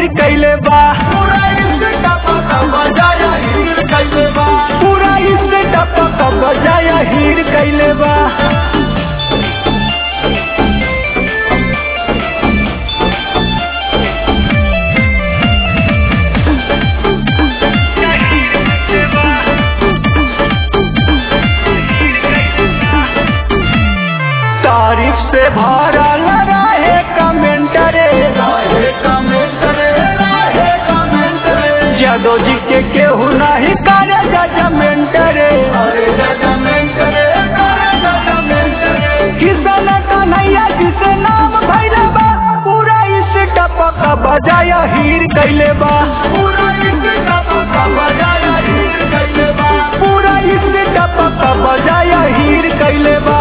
हीर कैले बा पूरा इससे टपका बजाया हीर कैले बा पूरा इससे टपक बजाया हीर कैले बा तारीफ से भरल रहे कमेंट रे राहे कमेंट रे राहे कमेंट रे जादो जी के केहू नहीं करे जजमेंट रे अरे जजमेंट रे अरे जजमेंट रे किसान कन्हैया जिसे नाम भैले बा पूरा इस टपक बजाया हीर कैले बा पूरा इससे टपका बजाया हीर कैले बा पूरा इस टपक बजाया हीर कैले बा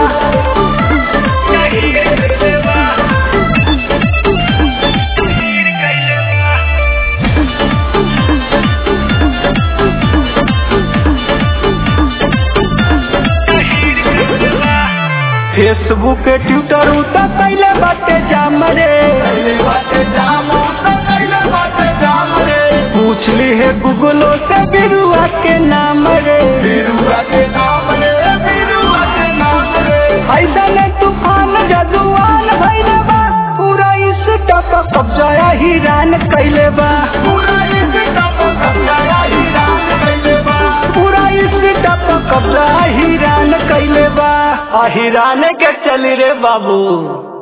फेसबुक ट्विटर उतर कैले बाटे जाम रे कैले बाटे जाम तो कैले बाटे जाम रे पूछली है गूगलो से बिरुआ के नाम रे बिरुआ के नाम रे बिरुआ के नाम रे ऐसा ने तूफान जजुआन भैले बा पूरा इस टपक कब्जाया हीरान कैले बा पूरा इससे टपका बजाया हीरान कैले बा पूरा इस टपक कब्जा हीरान कैले बा आ हीरान के चली रे बाबू